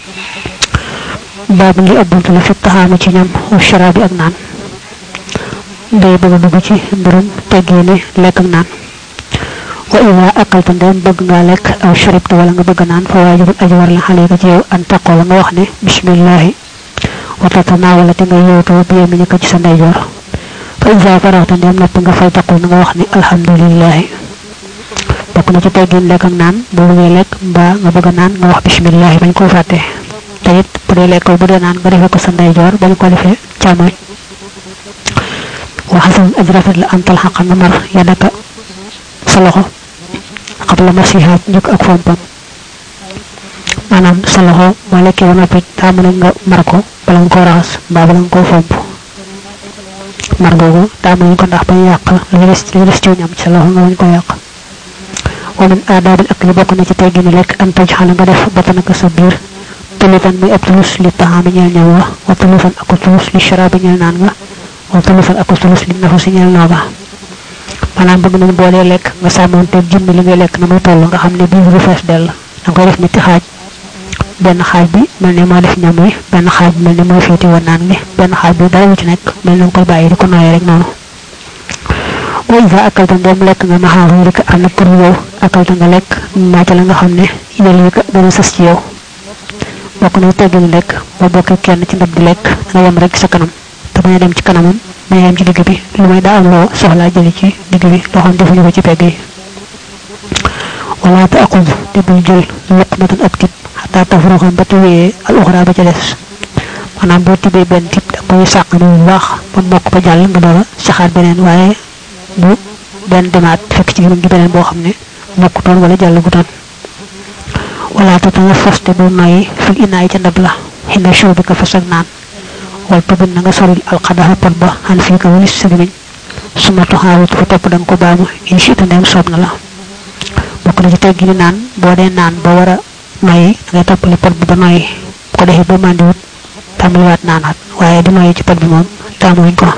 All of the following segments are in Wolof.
baabu ngi ab buntu la fi taxaami ci ñam wa sharaabi ak naan day bëgg a dugg ci mbirum teggeene lekk ak naan wa ida akalta ndem bëgg ngaa lekk aw sharibta wala nga bëgg naan fa waajibul aji war la xale ko ci yow an taqoo nga wax ne bismillahi wa tatanawala te nga yowtoo bi yemi ko ci sa ndeyjoor fa ida faraxta ndem nopp nga fay taqul nga wax ne alhamdulillahi bokk na ci teggin lekk ak naan boo bëggee lekk mbaa nga bëgg naan nga wax bismillahi bañ koo fàtte te it bu dee lekk bu dee naan nga defee ko sa ndeyjoor bañ ko defee càmmoñ waxasan aj rafet la antal xaqa nga mar yadaka sa loxo xabla masihaat njëkk ak fompam maanaam sa loxo boo lekkee ba noppi daa mën nga mar ko bala nga koo raxas mbaa bala nga koo fomp mar googu daa mën ko ndax bañ yàq lu des lu des ci ñam ci sa loxo nga bañ ko yàq wa min aadaabil akli bokk na ci teggini lekk an taj xala nga def batanaka sa biir tulufan muy ab tulus li taxaami ñeel ñëw wa wa tulufan aku tulus li sharaabi ñeel naan nga wa tulufan aku tulus li nafu si ñeel nooga maanaam bëgg nañ boo dee lekk nga sàmmoonte jëmmi li ngay lekk na muy toll nga xam ne biir du fees dell da nga koy def ñetti xaaj benn xaaj bi mel ne moo def ñam wi benn xaaj bi mel ne mooy féeti woon naan gi benn xaaj bi dara wu ci nekk mel ne nga koy bàyyi di ko nooyee rek noonu wa isa akalta ndem lekk nga maxaaru rek am na pour yow akalta nga lekk maaca la nga xam ne yel yi dana sës ci yow bokk na teggin lekk boo bokkee kenn ci ndab di lekk nga yem rek sa kanam te bañ a dem ci kanamam bañ a yem ci digg bi lu may daa am loo soxlaa jëli ci digg bi loo xam defuñu ko ci pegg yi wala ta aqud te bul jël luqmatan ab tib xataa tafruxam ba tuwee al uxra ba ca des maanaam boo tibee benn tib da koy sàq ni bu baax ba mokk ba jàll nga door a saxaat beneen waaye bu benn demaat fekk ci gémmiñ gi beneen boo xam ne mokkutoon wala jàll gutoon wala te nga fas te bu noyyi fil inaay ca ndab la xinda show bi ko fas ak naan wal tubin na nga soril alxadaxa pot ba xan fii ko walis sa gémmiñ suma toxaawut fa topp da nga ko baamu inchi te ndeem soob na la bokk na ci teggi ni naan boo dee naan ba war a noyyi da ngay toppali pot bi ba noyyi bu ko defee ba màndiwut tàmbaliwaat naanaat waaye di noyyi ci pot bi moom taamuwuñ ko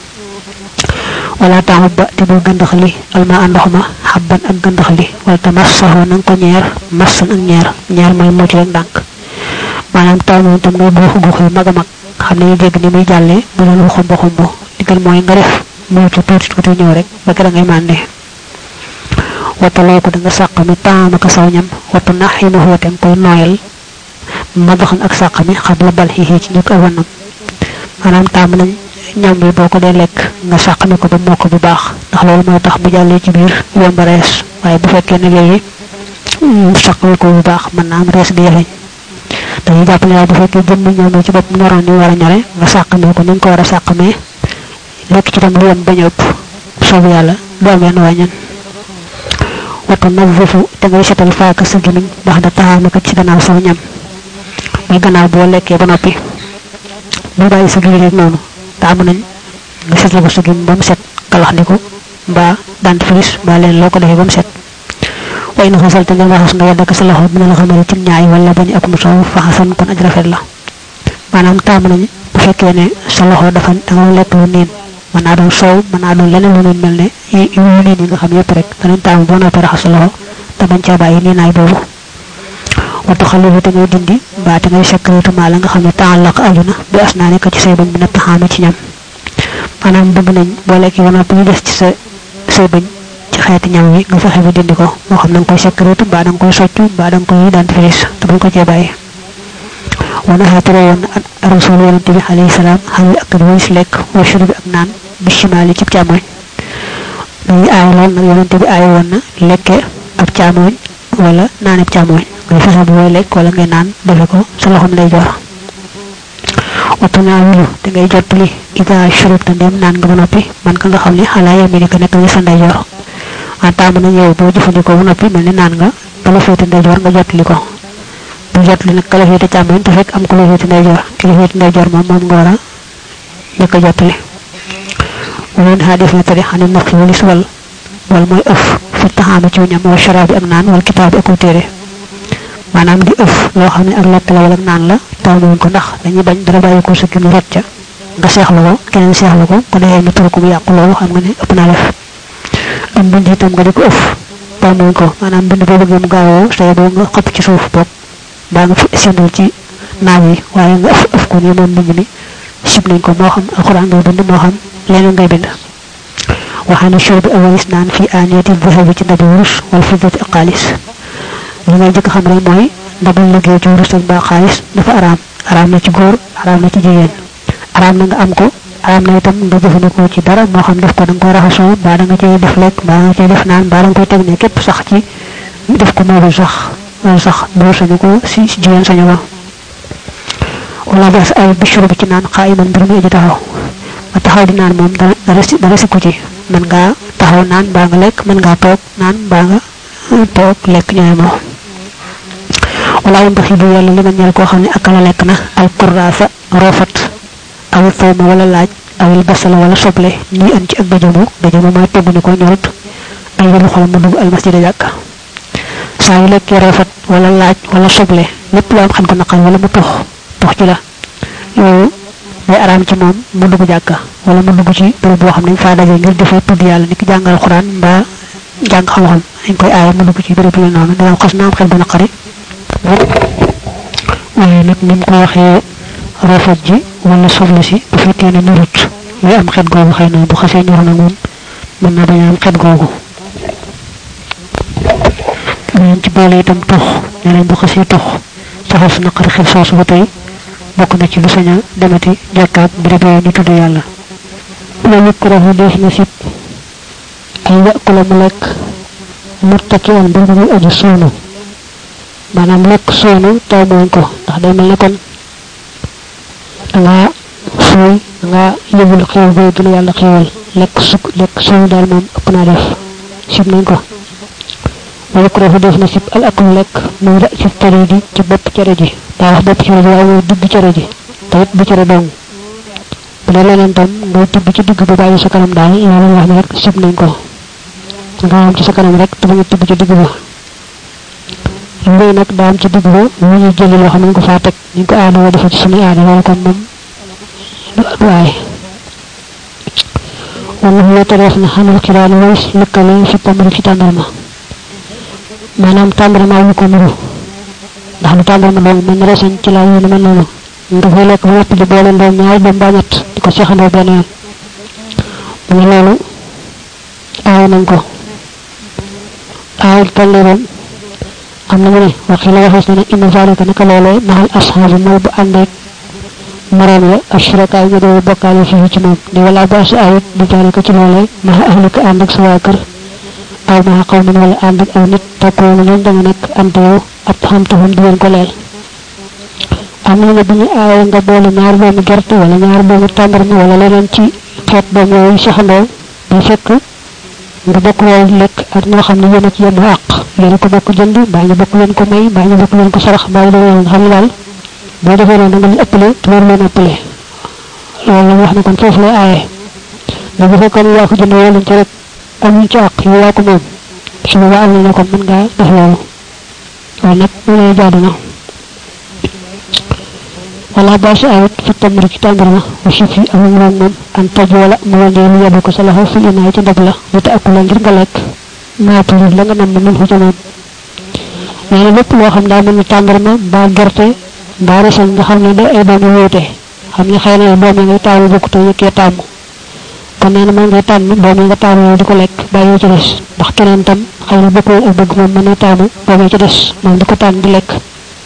wala taamut ba te bul gëndax li alma ndox ma xabban ak gëndax li wala te mas saxoo na nga ko ñeer massan ak ñeer ñeer mooy mucc rek ndànk maanaam taamu tam ngay guux guux yu mag a mag xam ne ñu dégg ni muy jàllee bu loolu xumb xumb digal mooy nga def mucc tuuti tuuti ñëw rek ba kera ngay mànde wata loo ko da nga sàq mi taama ka saw ñam wata nax yi ma xootem koy nooyal madaxan ak sàq mi xam la bal xixii ci njëkk ak wanam maanaam taamu nañ ñam bi boo ko dee lekk nga sàqami ko ba mokk bu baax ndax loolu mooy tax bu jàllee ci biir yomb rees waaye bu fekkee ne léegi sàqami ko bu baax mën naa am rees gi yeleñ dañuy jàpp ne bu fekkee jëmmi ñam bi ci bopp ñoroon ni war a ñore nga sàqami ko ni nga ko war a sàqamee lekk ci tam lu yem bañ a ëpp soobu yàlla du am yenn wàññan wata nazifu te ngay setal faaka sa gimiñ ndax da taxaame ko ci gannaaw saw ñam muy gannaaw boo lekkee ba noppi bu bàyyi sa gimiñ rek noonu taamu nañ nga setal ko sa gim ba mu set kalax ni ko mbaa dentifrice mbaa leen loo ko defee ba mu set way na xasal te nga raxas nga yàddaka sa loxo dina la xamal ci ñaay wala bañ ak mu soow faxasan kon aj rafet la maanaam taamu nañ bu fekkee ne sa loxo dafa da nga lekk lu niin mën naa doon soow mën naa doon leneen lu niin mel ne yu niin yi nga xam yëpp rek danañ taamu boo noppee raxas sa loxo te bañ caa bàyyi niinaay boobu watu xalilu te ngay dindi mbaa te ngay sekkareetu maa la nga xam ne taallaq aju na bi as naa nekk ci say bañ bi na taxaame ci ñam maanaam bëgg nañ boo lekkee ba noppi ñu des ci sa say bañ ci xeeti ñam wi nga fexe ba dindi ko moo xam da nga koy sekkareetu mbaa da nga koy soccu mbaa da nga koy dentifrice te bañ ko cee bàyyi wana xaatere woon rasul yonente bi alayhi salaam xalil ak walis lekk wa shurbi ak naan bi shimaali ci càmmoñ dañuy aay lool nag yonente bi aay woon na lekke ab càmmoñ wala naan ab càmmoñ ngay fexe bu way lekk wala ngay naan defe ko sa loxom lay jor watu naa wilu te ngay jottali ida shurub te ndem naan nga ba noppi man ka nga xam ne xalaa yemi ni ko nekk nga sa ndeyjoor en taamu nañ yow boo jëfandikoo ba noppi mel ni naan nga bala féete ndeyjoor nga jottali ko bu jottali nag kala féete càmmoñ te fekk am ku la féete ndeyjoor ki la féete ndeyjoor moom moom nga war a njëkk a jottali woon xaa def na tari xane naq wali suwal wal mooy ëf fi taxaama ci ñam wa sharaabi ak naan wal kitaab bi ak téere maanaam di ëf loo xam ne ak lekk la wala naan la taamuwuñ ko ndax dañuy bañ dara bàyyi ko sa kii rot ca nga seexlu ko keneen seexlu ko ko defee mu turu ko mu yàqu loolu xam nga ne ëpp naa def am bind itam nga di ko ëf taamuwuñ ko maanaam bind boo bëggee mu gaawoo say boo nga xëpp ci suuf boog baa nga sendal ci naam yi waaye nga ëf ëf ko ni moom mbind mi sib nañ ko moo xam alquran ngay bind moo xam leneen ngay bind waxaana show bi awalis naan fi aaniyati dhahabi ci ndabi wurus wala fiddati ak xaalis li ngay njëkk xam rek mooy ndabal liggéey ci wurus ak mbaa xaalis dafa araam araam na ci góor araam na ci jigéen araam na nga am ko araam na itam nga jëfandikoo ci dara moo xam def ko da nga koy raxasoo mbaa da nga cay def lekk mbaa nga cay def naan mbaa da nga koy teg ne képp sax ci def ko moobu sax loolu sax góor sañu ko si si jigéen sañu ko wala bas ay bishuru bi ci naan xaayiman mbir mi aji taxaw nga taxaw di naan moom dara dara si dara sikku ci mën ngaa taxaw naan mbaa nga lekk mën ngaa toog naan mbaa nga toog lekk ñooy moo wala yam baxi bu yàlla li ma ñeel koo xam ne akala lekk na al kurraasa roofat awil fawma wala laaj awil basala wala soble ñii am ci ak dajamu dajamu mooy togg ni ko ñorut ay yëlu xol mu dugg al masjida jàkk saa yu lekkee roofat wala laaj wala soble lépp lu am xam ko naqar wala mu tux tux ci la yooyu day araam ci moom mu dugg jàkka wala mu dugg ci bërëb boo xam ne faa daje ngir defee tudd yàlla ni ki jàngal xuraan mbaa jàng xam-xam dañ koy aaye mu dugg ci bërëb yu noonu dana xas na am xel bu naqari waaye nag ni mu ko waxee rafet ji wala soble si bu fekkee ne ñorut muy am xet googu xëy na bu xasee ñor na moom mën na bañ a am xet googu beneen ci boole itam tux ne nañ bu xasee tux saxal su naqari xel soosu ba tey bokk na ci lu sañ a demati jàkkaat béréb yooyu ñu tudd yàlla loolu ko rafu def na sib ay yàqula mu lekk murtaki an mbir muy aju soonu maanaam lekk soonu taw mooñ ko ndax day mel ne kon dangaa sooy dangaa yëgul xew booy gën yàlla xewal lekk suk lekk soonu daal moom ëpp naa def sib nañ ko wala ko def na sib al akul lekk muy ra sib cere ji ci bopp cere ji daa wax bopp cere ji waaye mooy digg cere ji tawit bu cere dong bu dee leneen tam ngay tibb ci digg ba bàyyi sa kanam daal loolu wax ne rek sib nañ ko nga am ci sa kanam rek te bañ a tibb ci digg ba mbéy nag daa am ci digg ba lu ñuy jëli loo xam ne ñu ko faa teg ñu ko aada woo dafa ci suñu aada loolu kon moom du du aay wala loo tereef na xamal xiraani walis lëkkale fi tamari ci tàndarma maanaam tàndarma wu ko nuru ndax lu tàndarma doon mën na reseñ ci laa yéen mel noonu nga fay lekk ba noppi di boole ndoom ñaari doom ba ñett di ko seexandoo benn yoon mu ne loolu aay nañ ko aay toll doon am na mu ne waxi la waxees na ne inna zalika naka loolee maxal ashaabi mooy bu ànd ak moroom ya ashrakaay ñu doon bokkaale fii ci moom di wala ba si ayit di zalika ci loolee maxa ahlika ànd ak sa waa kër aw maxa xaw min wala ànd ak aw nit takkoonu leen da nga nekk ante yow ab xamtuhum di leen ko leel am na ne bu ñu aaye nga boole ñaar doomu gerte wala ñaar doomu tàndarma wala leneen ci xeet doom yooyu saxandoo day fekk nga bokk loolu lekk ak ñoo xam ne yéen a ci yenn àq yéen a ko bokk jënd mbaa ñu bokk leen ko may mbaa ñu bokk leen ko sarax mbaa ñu demee nga xam ne daal boo defee noonu da nga leen ëppale te war leen ëppale loolu la wax ne kon foofu lay aaye mais bu fekkoon yaa ko jënd woo leen ci rek amuñ ci àq yow yaa ko moom su boobaa am na kon mën ngaa def loolu waaye nag mu lay jaadu na wala ba si ayit fi tamri ci tàndarma wa si fi amul moom moom an taj wala mu wandee lu yebbu ko sa loxo fi inaay ci ndab la lu ta akula ngir nga lekk maatulir la nga nam min fu ca moom nee na lépp loo xam daa mel ni tàndarma mbaa gerte mbaa reseñ nga xam ne da ay doom yu wuute xam ne xëy na doom yi ngay taamu bokk te yëkkee taamu kon nee na mën ngay tànn doom yi nga taamu yow di ko lekk bàyyi ci des ndax keneen tam xëy na bokkul ak bëgg moom mën na taamu doom yi ci des moom di ko tànn di lekk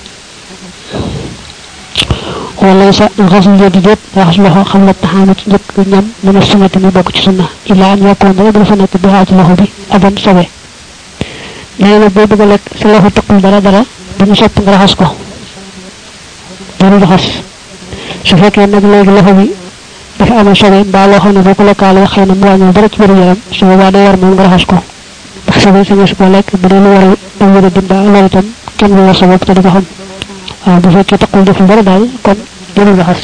wala sa rasul yedi déet raxas loxo xam la taxaama ci njëkk ñam mu ne sunnati mi bokk ci sunna illa an yakkoon rek dafa nekk bi xaa ci loxo bi aban sobe nee na boo bëgg a lekk sa loxo tëqul dara dara dañu sopp nga raxas ko dañu raxas su fekkee nag léegi loxo bi dafa amee sobe mbaa loo xam ne boo ko lekkaalee xëy na mu wàññi dara ci biir yaram su boobaa day war moom nga raxas ko ndax sobe sa nga su ko lekk bu dee lu war a wér a dimba loolu itam kenn du war sa bopp te di ko xam waaw bu fekkee taqul deful dara daal kon jërul raxas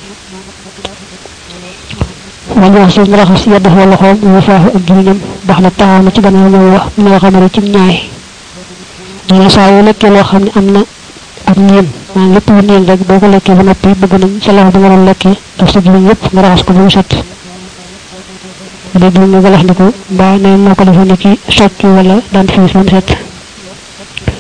wala wax suuf raxas yedd fa loxoom mu faafu ak juriñam bax la taxaama ci gannaaw ñëw wax mu ne xamari ci ñaay dina saa yu lekkee loo xam ne am na ak niin maanaam lépp lu niin rek boo ko lekkee ba noppi bëgg nañ sa loxo ba nga doon lekkee ak sa juriñ yëpp nga raxas ko ba mu set léegi nga galax ndiku mbaa ne moo ko defee ni ki socc wala daan fiis ba mu set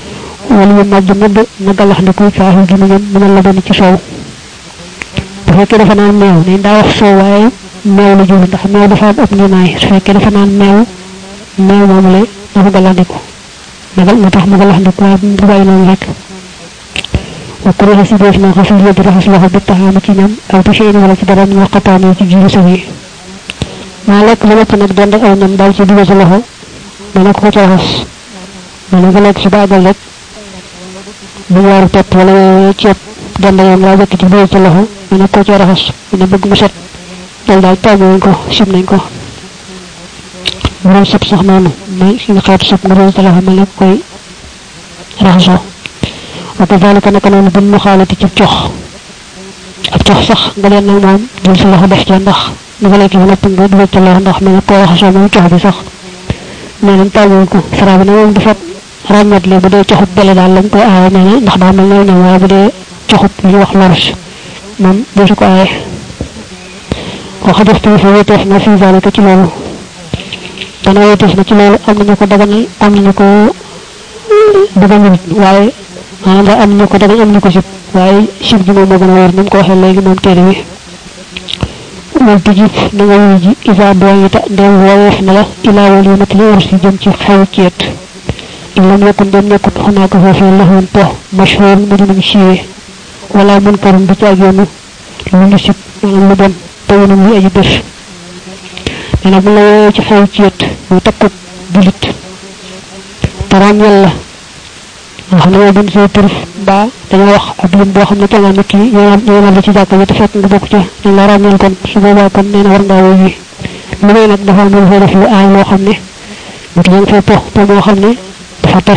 wala yu màjj mëdd na galax ndiku faaxu gi mu ñam mënal la doon ci soow bu fekkee dafa naan meew ne daa wax soow waaye meew la jublu ndax meew dafa am ëpp nimaay su fekkee dafa naan meew meew moomu la dafa galax ndiku nagal moo tax mu galax ndiku waaye bu bàyyi noonu rek wa kuriha si def na xasul yëdd raxas loxo bi taxaama ci ñam aw bi seen wala ci dara ñu xataane ci jiiru saw yi maa lekk ba lépp nag dend aw ñam daal ci dugal sa loxo dana ko ci raxas dana nga lekk si baagal rek bu ñaaru pepp wala ceeb dend yoon laa jëkk ci dugal sa loxo dana ko ci raxas dana bëgg mu set dal daal tàmm nañ ko sim nañ ko bu doon sëb sax noonu may suñu xeetu sëb nga doon sa loxo mel ne koy raxasoo wa kadalika naka noonu bu mu xaalati ci cox ak cox sax nga leen nag moom jël sa loxo def ca ndax ni nga lekk ba noppi nga dugal ca loxo ndax mel ne koo raxasoo moom cox bi sax nee nañ tàmmuñ ko sara bi na moom dafa ràññat le bu dee coxut bele daal lañ koy aaye nee na ndax daa mel ne ñoom waaye bu dee coxut li wax lorus moom doo su ko aaye waxa def tamit fa wéeteef na fii zalika ci loolu dana wéeteef na ci loolu am nañu ko daganal am nañu ko daganal waaye maanaam daal am ñu ko dagan am ñu ko sib waaye sib gi moom moo gën a wér ni mu ko waxee léegi moom téere bi wal tujib na nga wuy ji isa doyita ndem wooweef na la ilaa walimat li war si jëm ci xew ceet in lam yakun dem nekkut xunaaka foofee laxoon po mashhur mu di nañ siiwee wala mun karum du ci ak yoonu lu ñu sib maanaam lu bon tawunum li aji bés nee na bu la woowee ci xew ceet mu takkut julit taraam yàlla nga xam ne yow bind say tur mbaa dañoo wax ab lim boo xam ne kenn nit ki yoonal la ci jàkk ji te fekk nga bokk ci dañ la ràññeel kon su boobaa kon nee na war ngaa woy yi lu may nag dafa am lu fay def lu aay loo xam ne nit yaa ngi fay po po moo xam ne dafa tas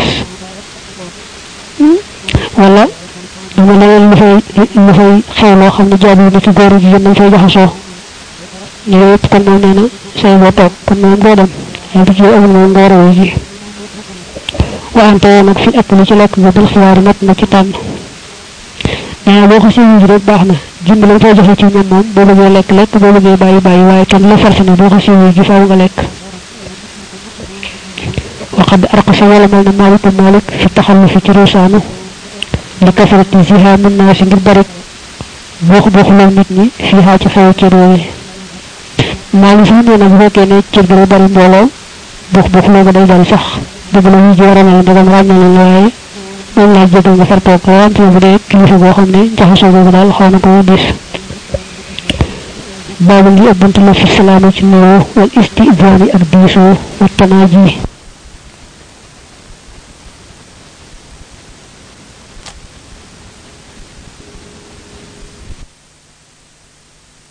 wala dama leneen lu fay lu fay xew loo xam ne jaabu nit ki góor ji nañ fay jaxasoo yooyu yëpp kon moom nee na say boo toog kon moom doo dem ay bu ci amul moom nga war a woy ji waante nag fi ëpp lu ci lekk nga bil xiyaar mat na ci tànn nee boo ko siiwee ji rek baax na jënd lañ fay joxe ci ñam moom boo bëggee lekk lekk boo bëggee bàyyi bàyyi waaye tam la farsi na boo ko siiwee ji faaw nga lekk waqad arqasa wala mel na malik malik fi taxallu fi ci ruusaanu li kasarati fiha min naa si ngir bari boo boo xuloo nit ñi fiha ci xew cër yooyu malik sax nee na bu fekkee ne cër bi bari mbooloo boo boo xuloo ba day dal sax dëgg la ñu jéem a ràññale ndegam ràññale la waaye moom laa jégal nga far toog wante bu dee kilifa boo xam ne jaxasoo boobu daal xaw na ko diis baabu li ëbbante la fi salaama ci nuyoo wal istizaani ak diisoo wa tanaaji